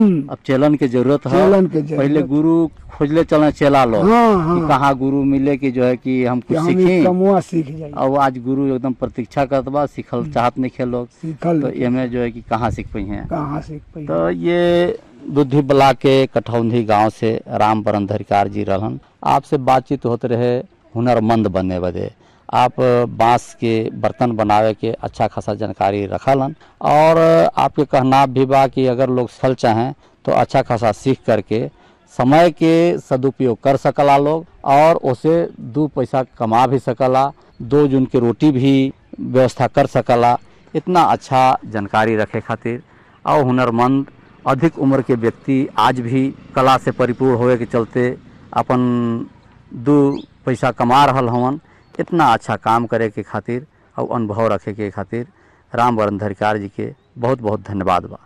हम्म, अब चेलन के जरूरत है चेलन के जरूरत। पहले गुरु खोजले चलना चेला लोग हाँ कि हाँ कहाँ गुरु मिले कि जो है कि हम कि कुछ हम ई सीखें कमुआ सीख जाए और आज गुरु एकदम प्रतीक्षा करत बा सीखल चाहत नहीं खे लोग सीखल तो एमे जो है कि कहाँ सीख पाई हैं कहाँ सीख पाई तो ये दुधी ब्लाक के कठौंधी गांव से राम बरन धरिकार जी रहन आपसे बातचीत होते रहे हुनरमंद बनने बदे आप बांस के बर्तन बनावे के अच्छा खासा जानकारी रखलन और आपके कहना भी बा कि अगर लोग सल चाहें तो अच्छा खासा सीख करके समय के सदुपयोग कर सकला लोग और उसे दो पैसा कमा भी सकला दो जून के रोटी भी व्यवस्था कर सकला इतना अच्छा जानकारी रखे खातिर और हुनरमंद अधिक उम्र के व्यक्ति आज भी कला से परिपूर्ण होए के चलते अपन दू पैसा कमा रहल हवन इतना अच्छा काम करे के खातिर और अनुभव रखे के खातिर राम वरण धरिकार जी के बहुत बहुत धन्यवाद बा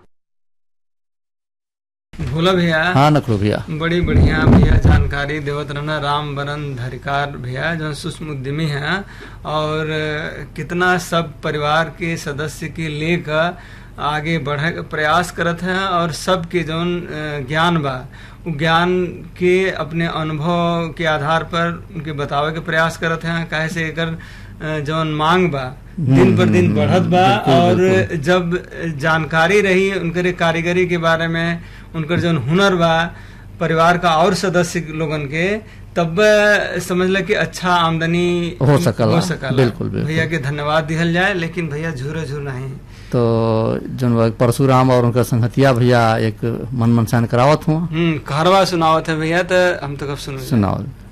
भोला भैया हाँ नकलू भैया बड़ी बढ़िया भैया जानकारी देवत रहना राम बरन धरिकार भैया जो सूक्ष्म उद्यमी हैं और कितना सब परिवार के सदस्य के लेकर आगे बढ़े के प्रयास करत हैं और सबके जौन अ, ज्ञान बा उ ज्ञान के अपने अनुभव के आधार पर उनके बतावे के प्रयास करत हैं काहे से एकर अ, जौन मांग बा दिन पर दिन बढ़त बा और जब जानकारी रही उनकर कारीगरी के बारे में उनकर जौन हुनर बा परिवार का और सदस्य लोगन के तब समझ ल कि अच्छा आमदनी हो सकला, हो सकला बिल्कुल, बिल्कुल। भैया के धन्यवाद दिहल जाए लेकिन भैया झूरे झूर नहीं तो जौन बा परशुराम और उनका संगतिया भैया एक मन मनसान करावत हुआ हम्म कहरवा सुनावत है भैया तो हम तो कब सुन सुनाओ